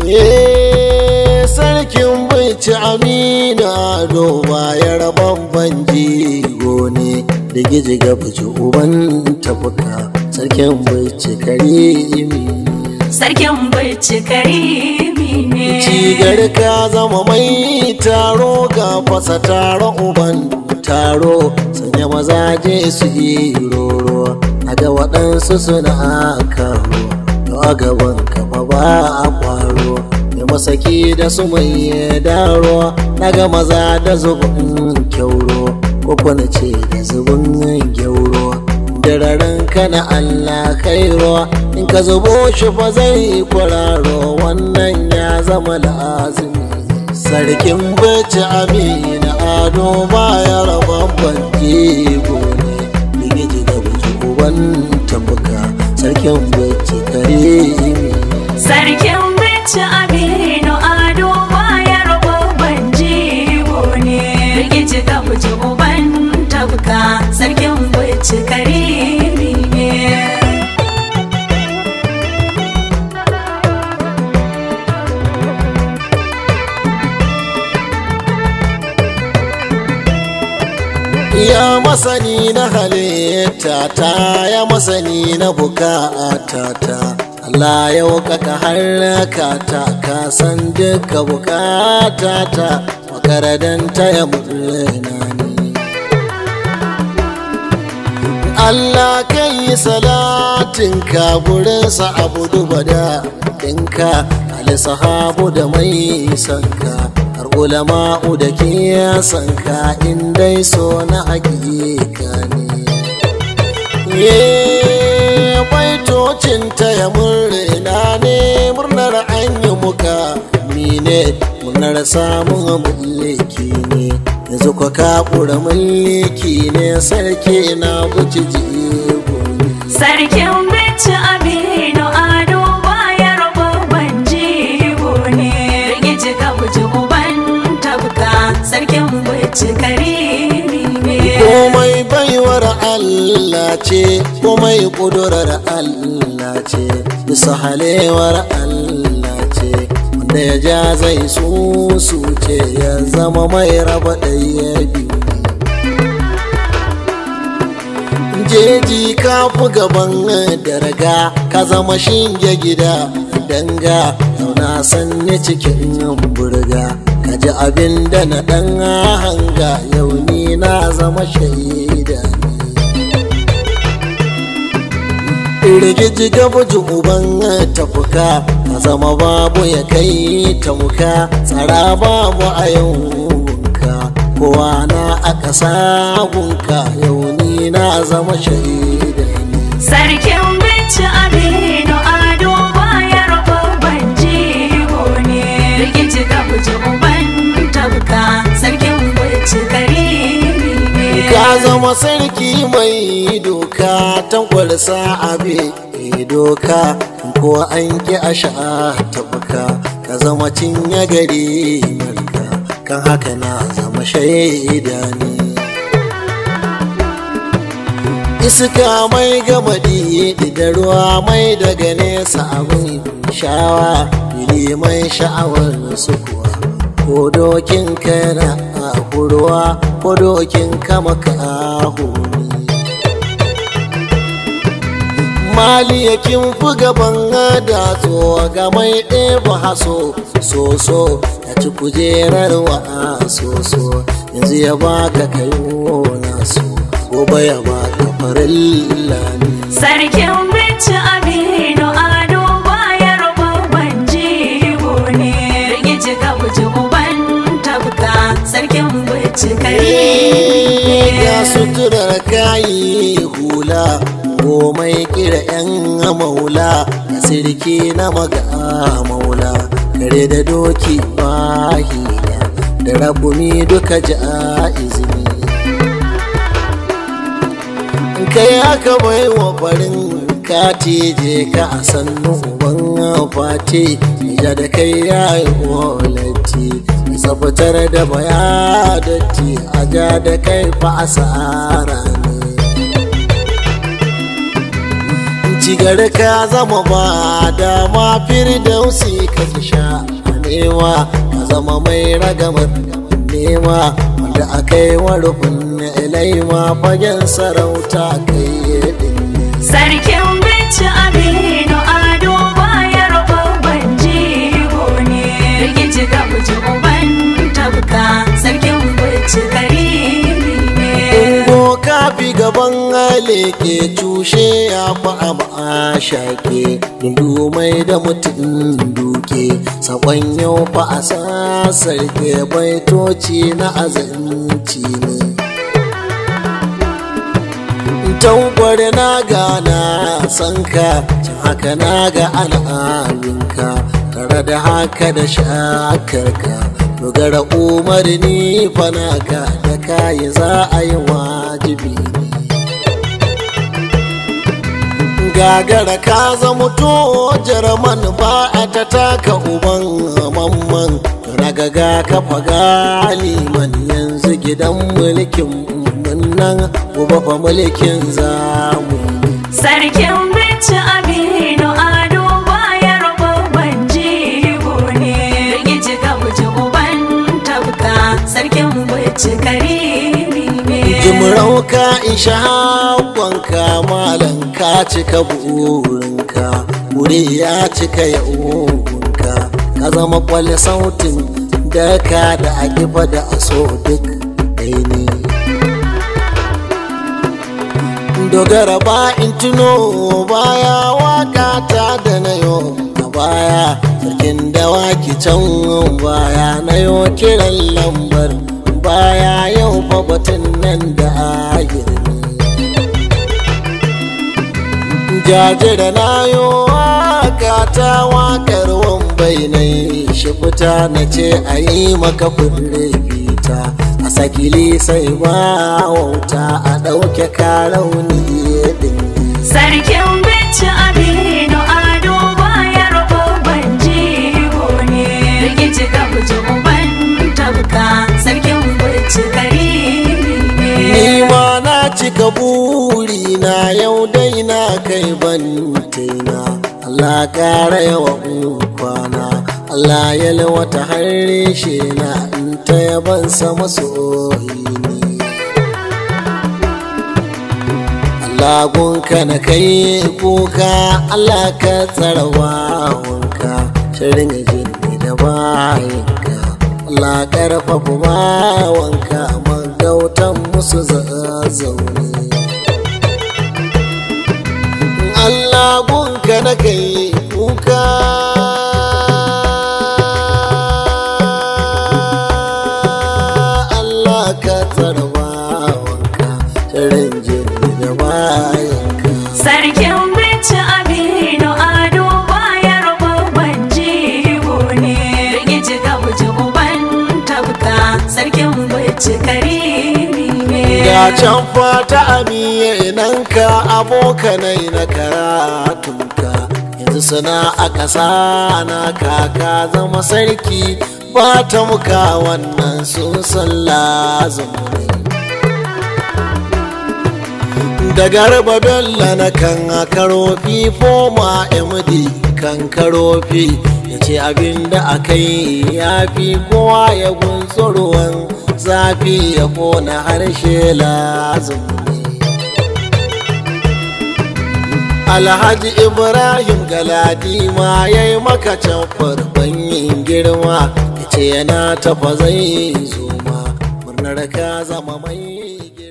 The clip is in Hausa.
sarkin bici amina ado bayar babban jigo ne da giji ga bici uban tafuka sarkin bici karimi Sarkin bici karimi ne. cigar ka zama mai taro ga fasa taro uban taro sanya mazaje su yi roro a ga waɗansu suna karo to a gaban kafa ba a kwaro da masaki da su mai daro daga maza da zubin kyauro ko kwana ce da zubin gyauro dararen kana Allah kairo in ka zubo shi fa zai kwararo wannan ya zama lazimi sarkin bacci amina ado baya rababban jego ne ligiji da buci uban tabuka sarkin bacci karimi Sarkin bici Aminu Ado bayar babban jigo ne. Rikici ka buci uban tabka. Sarkin bici karimi ne. ya masani na halitta ta ya masani na bukata ta Allah ya kaka haraka ta ka san duka bukata ta makaradanta ya murna ni Allah kan yi salatin ka gurinsa abu duba da ɗinka alisahabu da mai sanka har ulama'u da ke sanka in dai so na hakika ne Ye baitocin ta ya murna ne murnar an yi muka mine murnar samun mulki ne yanzu kwa kakura mulki ne sarki na guji jigo ne Sarkin bici Aminu Ado bayar babban jigo ne. Rikici ka buci uban tabka. Sarkin bici karimi ne. komai baiwar Allah ce komai kudurar Allah ce bisa halewar Allah ce wanda ya ja zai su ce ya zama mai raba ɗaya biyu jeji ka fi gaban darga ka zama shinge gida danga na san ni cikin burga ka ji abin da na ɗan hanga yau ni na zama shaida rigiji gabuji uban tafuka ka zama babu ya kai ta muka tsara babu a yauka kowa na a ƙasa gunka yau ni na zama shaida Sarkin bici Aminu Ado bayar babban jigo ne. Rikici ka buci uban tabka. Sarkin bici karimi ne. ka zama sarki mai doka tankwarsa abe doka ko an ki a sha tabuka ka zama cinye gari marka kan haka na zama shaida ne iska mai gamadi da ruwa mai daga nesa abin shawa fili mai sha'awar su kuwa ko dokin kana a ruwa ko dokin kama ka mali yakin fi gaban da ga mai ɗeba haso soso ya ci kujerar wa soso yanzu ya baka kayo naso gobe ya baka farilla ne Sarkin bici Aminu Ado bayar babban jigo ne. Rikici ka buci uban tabka. Sarkin bici karimi ga ne. suturar kayi hula komai kira yan maula ga sirki na maga maula kare da doki mahila da rabumi duka ji a izini kai aka bai wa farin kati je ka a sannu uban fati ja da kai ya yi walati sabatar da bayadati a ja da kai fa asara ne cigar ka zama ba dama firdausi ka sha nema ka zama mai ragamar nema wanda aka yi wa rufin ilaima fagen sarauta kai din Sarkin bici Aminu Ado bayar babban jigo ne. Rikici ka buji uban tabka, sarkin bici karimi ne. Ungo kafi gaban leke cushe ya fi a shake dundu mai da mutum duke sakon yau fa a sasarke baitoci na azanci ne taubar na gana sanka can haka na ga al'aminka tare da haka da shakarka dogara umarni fanaka da kayi za a yi wajibi gagara ka zama to jarman ba a ta taka uban mamman ragaga ka faga liman yanzu gidan mulkin nan gobe fa mulkin zamu Sarkin bici Aminu Ado bayar babban jigo ne. Rikici ka buji uban tabka, sarkin bici karimi ne. jimrau ka isha haƙonka malam ka cika burinka wuri ya cika yawonka ka zama kwale sautin da ka da akifa da aso duk ɗai ne dogara ba in tuno baya waka ta da na yo a baya sarkin dawaki can baya na yo kiran lambar baya yau fa batun nan da ahir jajira na yo waka ta wakar wambai na yi shi fita na ce a yi maka fure fita a sakili sai ba wauta a ɗauke karauni din Sarkin bici Aminu Ado bayar babban jigo ne. Rikici ka buji uban tabka, sarkin bici karimi ne. Ni ma na cika buri na yau dai na kai ban taina Allah ƙara yawa kwana Allah ya lawata harshe na in ta yaban sa masoyi ne Allah gunka na kai kuka Allah ka tsara wanka shirin jini da bayanka Allah karfafa bawanka magautan musu zazzaune Allah gunka na kai kuka Allah ka tsara bawanka shirin jini da bayanka Sarkin bici Aminu Ado bayar babban jigo ne. Rikici ka buji uban tabka, sarkin bici karimi ne. ga can fata aminanka abokanai na karatunka yanzu suna a ƙasa na kaka zama sarki ba ta muka wannan sun san lazumu ne da garba bello na kan karofi foma md kan karofi ya ce abinda aka yi ya fi kowa ya gunso ruwan zafi ya kona harshe lazim alhaji ibrahim galadima ya yi maka can farban girma ya ce yana tafa zai zo ma murnar ka zama mai girma